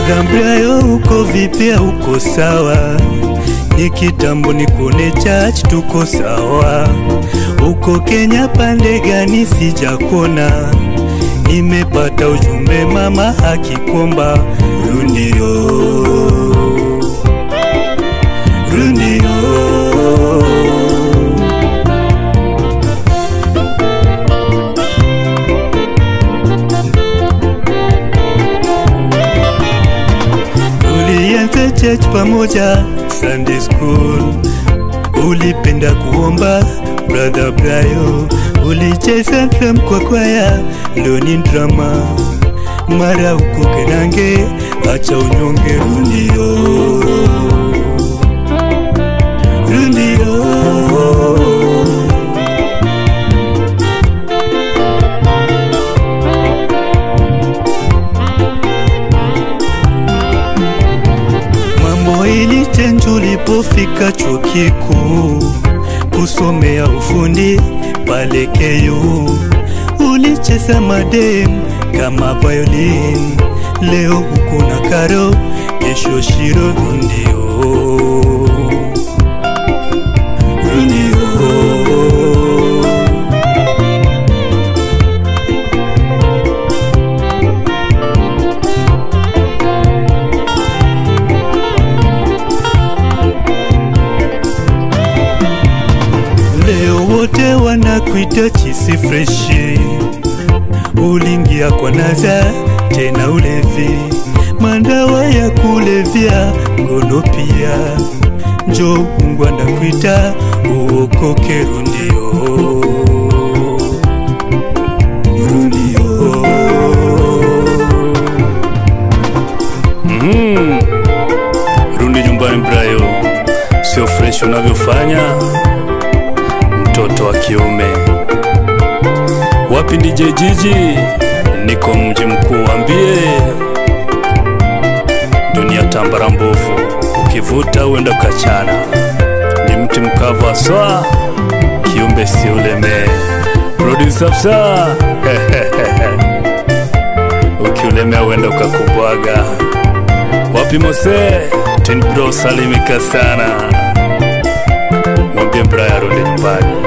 Brother Brayo, uko vipi? Uko sawa? Ni kitambo nikuone church, tuko sawa. Uko Kenya pande gani? Sijakuona. Nimepata ujumbe mama akikomba rundio rundio Tulianza church pamoja Sunday school, ulipenda kuomba brother Brayo, ulicheza drum kwa kwaya loni drama, mara uko Kenange, acha unyonge rundio rundio Mambo ilichenji ulipofika chuo kikuu kusomea ufundi pale KU. Ulicheza madem kama violin, leo uko na Karo, kesho Shiro. Rundio rundio Leo wote wanakuita chisi freshi, ulingia kwa naza tena ulevi, mandawa ya kulevya, ngono pia. Njo Mungu anakuita uokoke, rundio rundio. Mm. Rudi nyumbani Brayo, sio fresh unavyofanya mtoto wa kiume. Wapi DJ Jiji? Niko mji mkuu, wambie dunia tambara mbovu, ukivuta uenda ukachana, ni mti mkavu aswa, kiumbe si uleme. Producer Fsa ukiulemea uenda ukakubwaga. Wapi Mose? Tin Bro salimika sana, mwambie Brian arudi nyumbani.